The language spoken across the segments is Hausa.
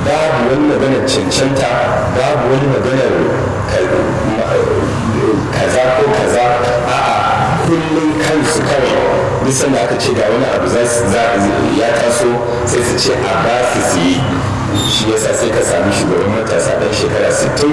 babu wani maganar cancanta babu wani maganar kaza ko kaza a'a kullum kansu kawai duk sanda aka ce ga wani abu ya taso sai su ce a ba su su yi shi yasa sai ka sami shugaban matasa ɗan shekara 60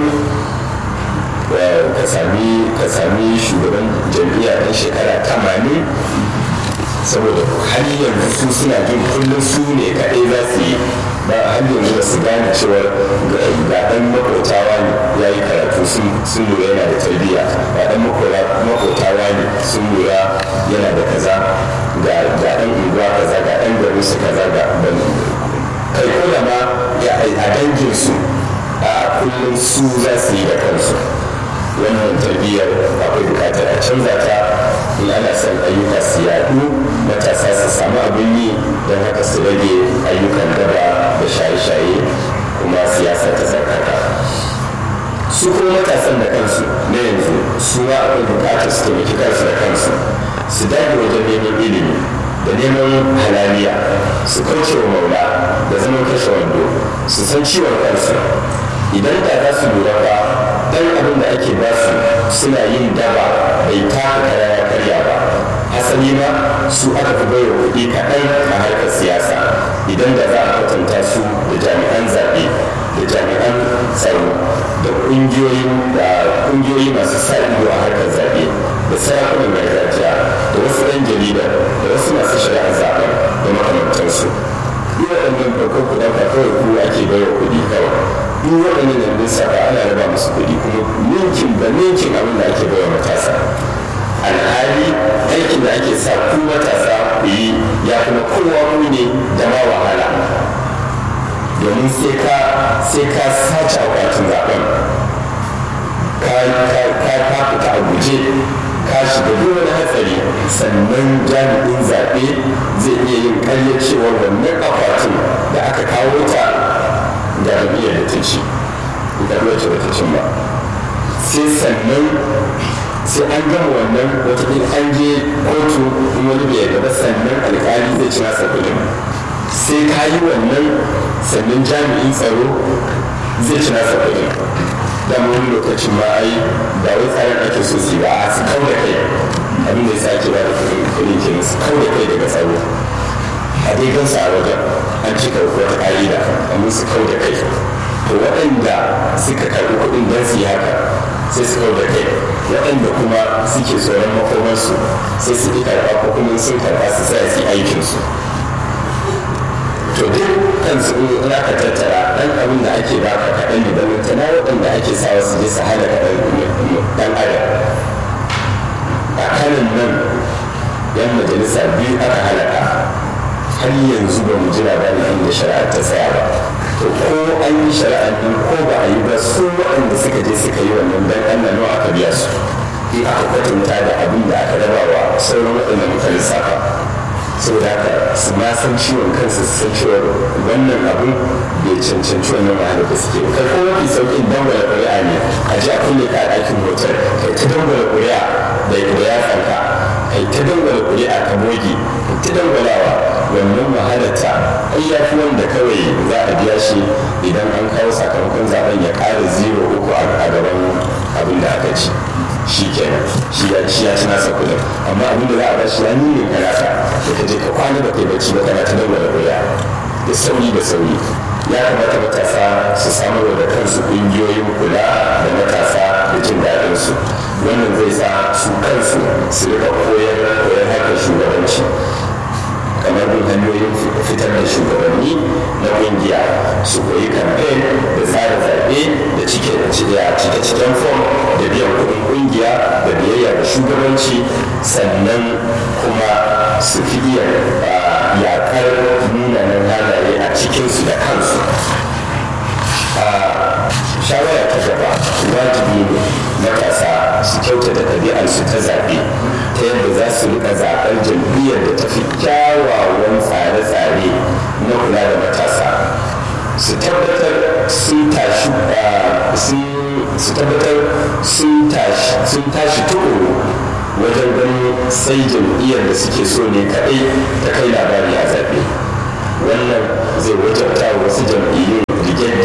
ka sami ka sami shugaban jam'iyya ɗan shekara 80 saboda har yanzu su suna jin kullum su ne kaɗai za su yi ba har yanzu ba su gane cewa ga ɗan makotawa ne ya yi karatu sun lura yana da tarbiyya ga ɗan makotawa ne sun lura yana da kaza ga ɗan unguwa kaza ga ɗan garin su kaza ga kai ko da ma a danginsu a kullum su za su yi da kansu wannan tarbiyyar akwai bukatar a canza ta in ana son ayyuka su yadu matasa su samu abin yi don haka su rage ayyukan daba da shaye-shaye kuma siyasa ta tsarkaka su kuma matasan da kansu na yanzu su ma akwai bukatar su taimaki kansu da kansu su dage wajen neman ilimi da neman halaliya su kauce wa maula da zaman kashe wando su san ciwon kansu idan da za su lura ba dan abin da ake ba su suna yin daba bai taka kara ya karya ba asali ma su aka fi baiwa kuɗi kaɗan a harkar siyasa idan da za a kwatanta su da jami'an zaɓe da jami'an tsaro da ƙungiyoyi masu sa ido a harkar zaɓe da sarakunan gargajiya da wasu ɗan jarida da wasu masu shari'ar zaɓen da makamantansu duk waɗannan ɗaukar kuɗin ba kawai ku ake baiwa kuɗi kawai duk waɗannan da lissafa ana raba musu kuɗi kuma ninkin da ninkin abin da ake baiwa matasa alhali aikin da ake sa ku matasa ku yi ya kuma kowa mu ne da ma wahala domin sai ka sai ka sace akwatin zaben ka ka fita a guje ka shiga duk wani hatsari sannan jami'in zaɓe zai iya yin ƙarya cewar wannan akwatin da aka kawo ta ga jam'iyyar da ta ci ga wacce ba ta cin ba sai sannan sai an gama wannan wataƙila an je kotu in wani bai yarda ba sannan alƙali zai ci nasa kuɗin sai ka yi wannan sannan jami'in tsaro zai ci nasa kuɗin da wani lokacin ma ai ba wai tsarin ake so su ba a su kau da kai abin da ya sa ake ba da kuɗin kenan su kau da kai daga tsaro a dai gansa a wajen an cika wata ƙa'ida amma su kau da kai to waɗanda suka karɓi kuɗin don su yi haka sai su kau da kai waɗanda kuma suke tsoron makomarsu sai su ƙi karɓa ko kuma sun karɓa su sai su yi aikinsu to duk kan su in aka tattara ɗan abin da ake baka kaɗan ne don tana waɗanda ake sawa su je su hana kaɗan ɗan adam a kanan nan yan majalisa biyu aka halaka har yanzu ba mu ji labarin inda shari'a ta tsaya ba to ko an yi shari'ar nan ko ba a yi ba su waɗanda suka je suka yi wannan dan Allah nawa aka biya su in aka kwatanta da abin da aka raba wa sauran waɗanda muka lissafa saboda haka su ma san ciwon kansu su san cewa wannan abin bai cancanci wannan wahala da suke kai ko mafi sauƙin dangwala ƙuri'a ne a ji a kulle ka a ɗakin hotel kai ta dangwala ƙuri'a da yatsanka kai ta dangwala ƙuri'a ka boge kai ta dangwalawa wannan wahalarta ai ya fi wanda kawai za a biya shi idan an kawo sakamakon zaben ya ƙara zero uku a gaban abin da aka ci shi kenan shi ya ci ya ci nasa kudin amma abin da za a ba shi ya nune ka naka da ka je ka kwana ba kai bacci ba kana ta dangwala ƙuri'a da sauri da sauri ya kamata matasa su samar da kansu ƙungiyoyin kula da matasa da jin daɗinsu wannan zai sa su kansu su rika koyar koyar harkar shugabanci kamar bin hanyoyin fitar da shugabanni na kungiya su koyi kamfen da tsara zaɓe da cike cike ciken fom da biyan kuɗin kungiya da biyayya da shugabanci sannan kuma su fi iya yakar munanan halaye a cikinsu da kansu shawara ta gaba wajibi ne matasa su kyautata ɗabi'arsu ta zaɓe ta yadda za su rika zaɓar jam'iyyar da ta fi kyawawan tsare-tsare na kula da matasa su tabbatar sun tashi su tabbatar sun tashi tukuru wajen ganin sai jam'iyyar da suke so ne kaɗai ta kai labari a zaɓe wannan zai wajabta wasu jam'iyyun rige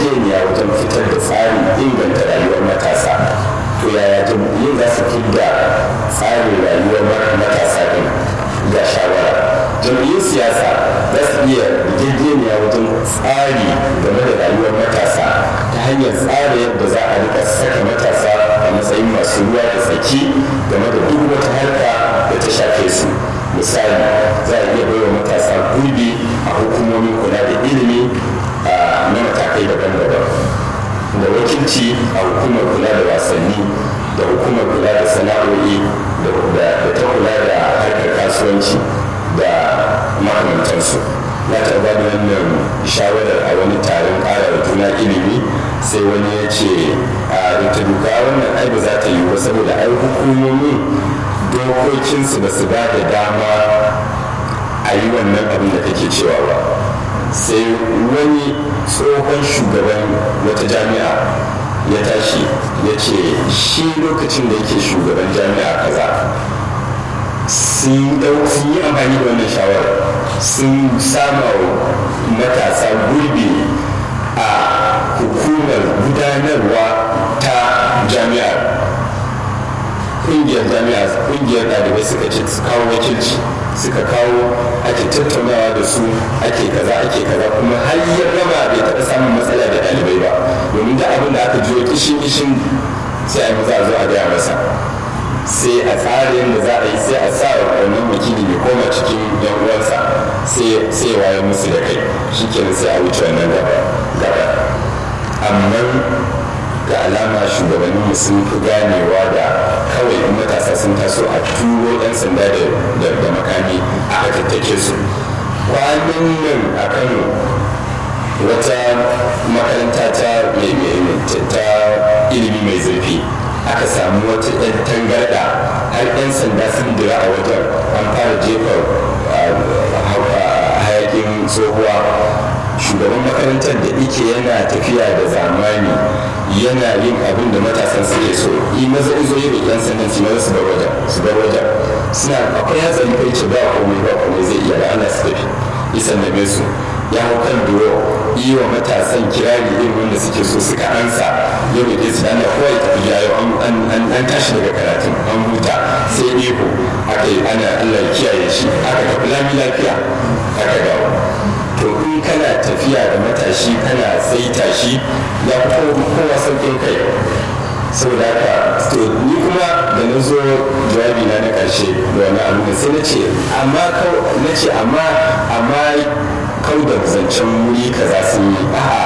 siyasa za su iya rigegeniya wajen tsari game da rayuwar matasa ta hanyar tsara yadda za a rika saka matasa a matsayin masu ruwa da tsaki game da duk wata harka da ta shafe su misali za a iya baiwa matasa gurbi a hukumomin kula da ilimi na matakai daban-daban da wakilci a hukumar kula da wasanni da hukumar kula da sana'o'i da ta kula da harkar kasuwanci da makamantansu na taɓa da wannan shawarar a wani taron ƙara juna ilimi sai wani ya ce a ta duka wannan ai ba za ta yi ba saboda ai hukumomin dokokinsu ba su ba da dama a yi wannan abin da kake cewa ba sai wani tsohon shugaban wata jami'a ya tashi ya ce shi lokacin da yake shugaban jami'a kaza sun yi amfani da wannan shawarar sun sama matasa gurbi a hukumar gudanarwa ta jami'ar kungiyar jami'a kungiyar ɗalibai suka ce su kawo wakilci suka kawo ake tattaunawa da su ake kaza ake kaza kuma har ya gama bai taɓa samun matsala da ɗalibai ba domin da abin da aka jiyo kishin kishin sai a yi maza a zo a gaya masa sai a tsarin da za a yi sai a sa wannan wakili ya koma cikin yan uwansa sai waye musu da kai shikenan sai a wuce wannan gaba gaba amma ga alama shugabannin sun fi ganewa da kawai in matasa sun taso a turo yan sanda da makami aka tattake su kwanan nan a kano wata makaranta ta ilimi mai zurfi aka samu wata 'yan tangarda har 'yan sanda sun dira a wajen an fara jefa hayakin tsohuwa shugaban makarantar da ike yana tafiya da zamani yana yin abin da matasan suke so yi maza izo yi roƙen sannan su maza su bar wajen su bar wajen suna akwai hatsari kai ce ba komai ba komai zai iya da ana su tafi isan da su ya hau kan duro yi wa matasan kirari irin wanda suke so suka ansa ya roƙe su ana kawai tafi yayo an tashi daga karatun an huta sai iko aka yi ana allah kiyaye shi aka tafi lami lafiya aka dawo to in kana tafiya da matashi kana saita shi ya kowa sauƙin kai saboda haka to ni kuma da na zo jawabi na na ƙarshe da wani abu sai na ce amma na ce amma amma kau da zancen wuri kaza sun yi a'a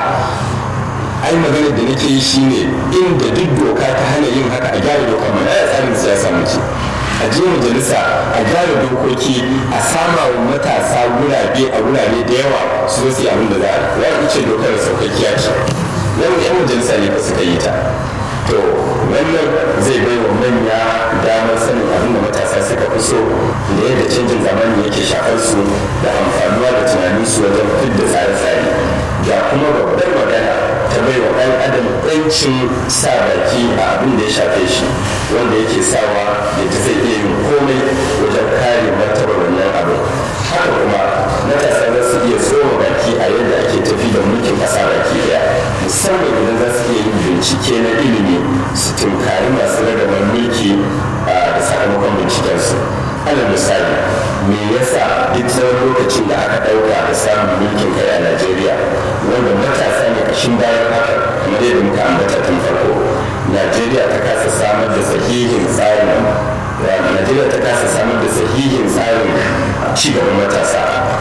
ai maganar da nake yi shine inda duk doka ta hana yin haka a gyara dokar mana ya tsarin siyasa mace a je majalisa a gyara dokoki a sama wa matasa gurabe a gurabe da yawa su zo su yi abin da za a yi ce dokar saukakkiya ce yan yan majalisa ne ba suka yi ta to wannan zai bai wa manya damar sanin abin da matasa suka fi so da yadda canjin zamani yake shafar su da amfanuwa da tunanin su wajen fidda tsare-tsare ga kuma babbar magana ta bai wa ɗan adam ɗancin sa baki a abin da ya shafe shi wanda yake sawa yadda zai iya yin komai wajen kare martabar wannan abin haka kuma matasa za su iya tsoma baki a yadda ake tafi da mulkin ƙasa baki ɗaya musamman idan za su iya yin bincike na ilimi su tunkari masu ragaban mulki da sakamakon bincikensu alal misali me yasa duk tsawon lokacin da aka ɗauka da samun mulkin kai a najeriya wanda matasa ne kashin bayan haka kamar yadda muka ambata tun farko najeriya ta kasa samar da sahihin tsarin najeriya ta kasa samar da sahihin tsarin cigaban matasa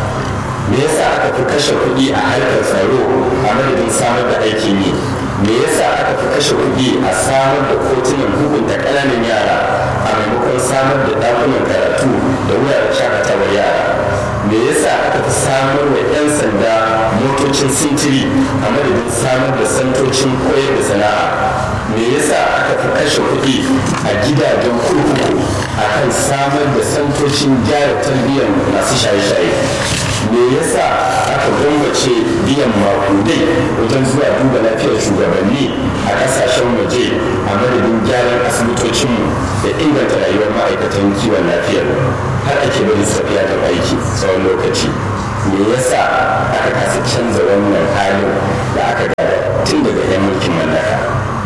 me yasa aka fi kashe kuɗi a harkar tsaro a madadin samar da aikin yi me yasa aka fi kashe kuɗi a samar da kotunan hukunta ƙananan yara a maimakon samar da ɗakunan karatu da wuraren shakatawar yara me yasa aka fi samar wa 'yan sanda motocin sintiri a madadin samar da santocin koyar da sana'a me yasa aka fi kashe kuɗi a gidajen kurkuku a kan samar da santocin gyara tarbiyyar masu shaye-shaye me yasa aka gwammace biyan makudai wajen zuwa duba lafiyar shugabanni a kasashen waje a madadin gyaran asibitocinmu da inganta rayuwar ma'aikatan kiwon lafiyar har ake bari tafiya da aiki tsawon lokaci me yasa aka kasa canza wannan halin da aka gada tun daga 'yan mulkin mallaka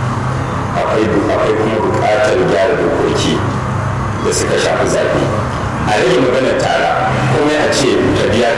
akwai kuma buƙatar gyara dokoki da suka shafi zaɓe a rage maganar tara kuma a ce ka biya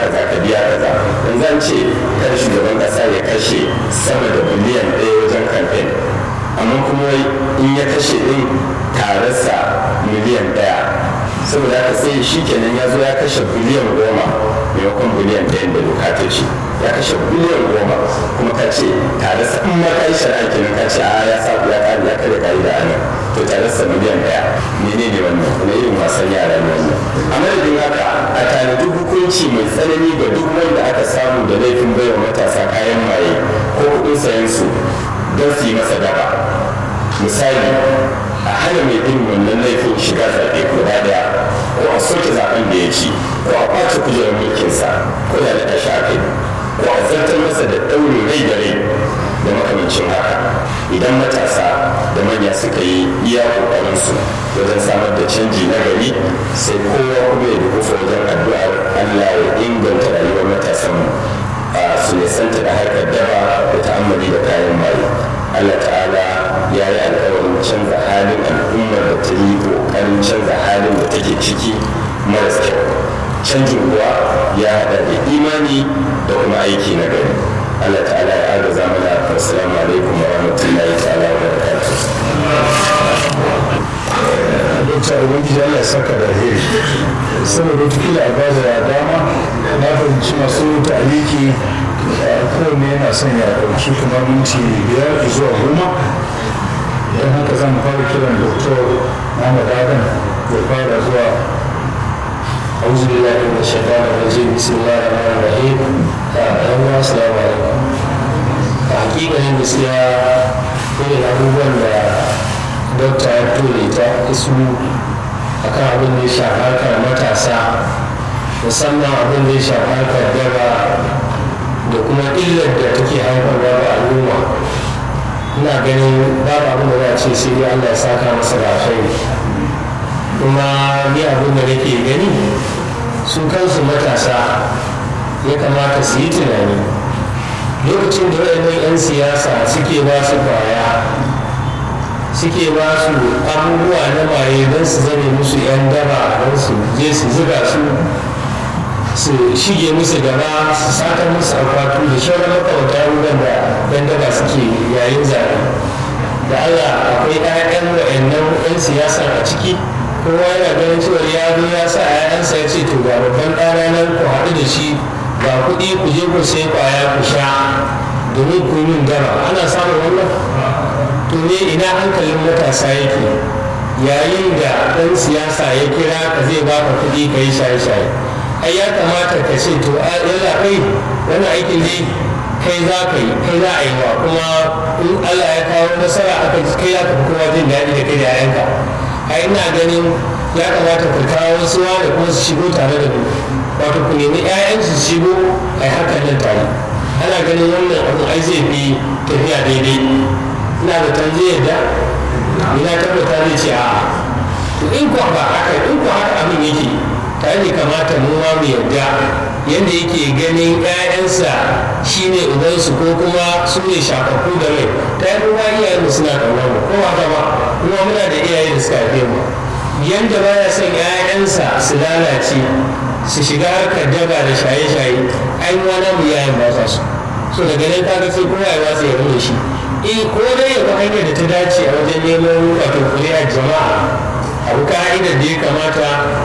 ce kar shugaban kasa ya kashe sama da biliyan ɗaya wajen kamfen amma kuma in ya kashe ɗin tararsa miliyan ɗaya saboda haka sai shi kenan ya zo ya kashe biliyan goma maimakon biliyan ɗaya da doka ta ce ya kashe biliyan goma kuma ka ce tararsa in ma ka yi shari'a kenan ka ce a ya sa ya kare ya kare ka'ida a nan to tararsa miliyan ɗaya menene wannan kuma irin wasan yara ne wannan a madadin haka a tanadi hukunci mai tsanani ga duk wanda aka samu da laifin baiwa matasa kayan maye ko kuɗin sayan su don su yi masa daba misali a hana mai bin wannan laifin shiga zaɓe guda ɗaya ko a soke zaɓen da ya ci ko a ƙwace kujerar mulkinsa ko da da shi a kai ko a zartar masa da ɗaurin rai da rai da makamancin haka idan matasa da manya suka yi iya ƙoƙarinsu wajen samar da canji na gari sai kowa kuma ya dukufa wajen addu'ar allah ya inganta rayuwar matasanmu su nisanta da harkar daba da ta'ammali da kayan maye allah ta'ala ya yi alkawarin canza halin al'ummar da ta yi ƙoƙarin canza halin da take ciki maras kyau canjin kuwa ya haɗa da imani da kuma aiki na gari allah ta'ala ya agaza mana assalamu alaikum wa rahmatullahi ta'ala wa barakatuh dokta ubangiji allah ya saka da alheri saboda wata a bada da dama na fahimci masu ta'aliki kowanne yana son ya ɗauki kamar minti biyar zuwa goma don haka zan fara kiran doktor Muhammad Adam ya fara zuwa أعوذ بالله من الشيطان الرجيم بسم الله الرحمن الرحيم أهلا السلام عليكم حقيقة gaskiya irin abubuwan da dokta ya tole ta isu akan abin da ya shafi harkar matasa musamman abin da ya shafi harkar daba da kuma illar da take haifarwa ga al'umma ina ganin babu abin da za a ce sai dai allah ya saka masa da alkhairi kuma ni abin da nake gani su kansu matasa ya kamata su yi tunani lokacin da waɗannan 'yan siyasa suke ba su kwaya suke ba su abubuwa na maye don su zame musu 'yan daba don su je su zuga su su shige musu gaba su sata musu akwatu da shauran makamata ruwan da yan daba suke yayin zaɓe da allah akwai 'ya'yan wa'annan 'yan siyasa a ciki kowa yana ganin cewa ya zo ya sa 'ya'yansa ya ce to ga babban ɗana nan ku haɗu da shi ga kuɗi ku je ku sai ƙwaya ku sha domin ku yi min daba ana samun wannan to ne ina hankalin matasa yake yayin da ɗan siyasa ya kira ka zai baka kuɗi ka yi shaye-shaye ai ya kamata ka ce to yalla kai wani aikin dai kai za ka yi kai za a yi wa kuma in Allah ya kawo nasara aka kai ya tafi kowa jin daɗi da kai da yayanka ai ina ganin ya kamata ka kawo wasu da kuma su shigo tare da mu wato ku nemi ƴaƴansu su shigo ai hakan nan tare ana ganin wannan abin ai zai fi tafiya daidai ina da zai yadda ina tabbata zai ce a'a to in kuwa ba haka in kuwa haka abin yake ta ne kamata mu ma mu yarda yadda yake ganin 'ya'yansa shine ubansu ko kuma su ne shafafu da rai ta yi kuma iyayenmu suna ƙaunar mu ko haka ba kuma muna da iyaye da suka haife mu yadda baya son 'ya'yansa su lalace su shiga harkar daba da shaye-shaye ai wani mu yayin ba sa su so daga nan kaga sai kowa ya watsa ya rune shi eh ko dai ya bi hanyar da ta dace a wajen neman wato kuri'ar jama'a abu ka'idar da ya kamata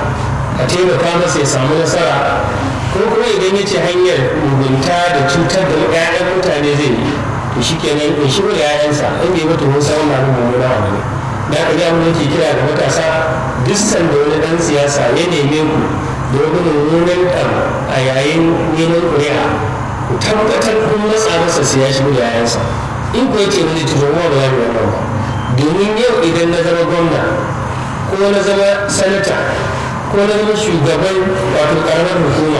a taimaka masa ya samu nasara ko kuma idan ya ce hanyar mugunta da cutar da 'ya'yan mutane zai yi to shi kenan in shigo da 'ya'yansa in bai mutu mun samu na mummuna wa ne da aka ga mun ke kira da matasa duk sanda wani dan siyasa ya neme ku domin mummunan ɗan a yayin neman ƙuri'a ku tabbatar kun matsa masa sai ya shigo da 'ya'yansa in ku yake wani tuzo ma ba za mu wannan ba domin yau idan na zama gwamna ko na zama sanata ko na zama shugaban wato karamar hukuma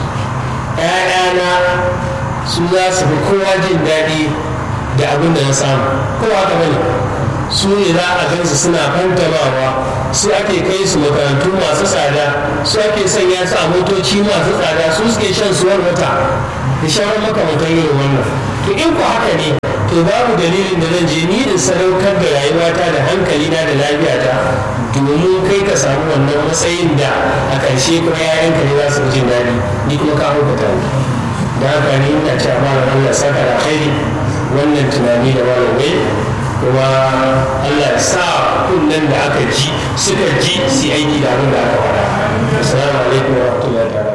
‘ya'yana su za su fi kowa jin daɗi da abin da na samu kowa haka bane su ne za a gansu suna fantamawa su ake kai su makarantu masu tsada su ake sanya su a motoci masu tsada su suke shan suwar wata da shawarar makamantan irin wannan to in ku haka ne to babu dalilin da zan je ni in sadaukar da rayuwata da hankalina da lafiyata domin kai ka samu wannan matsayin da a ƙarshe kuma yayanka ne za su jin daɗi ni kuma ka hukata ni da haka ne ina ce malam Allah saka da khairi wannan tunani da malamai kuma Allah ya sa kunnen da aka ji suka ji su aiki da abin da aka faɗa assalamu alaikum wa rahmatullahi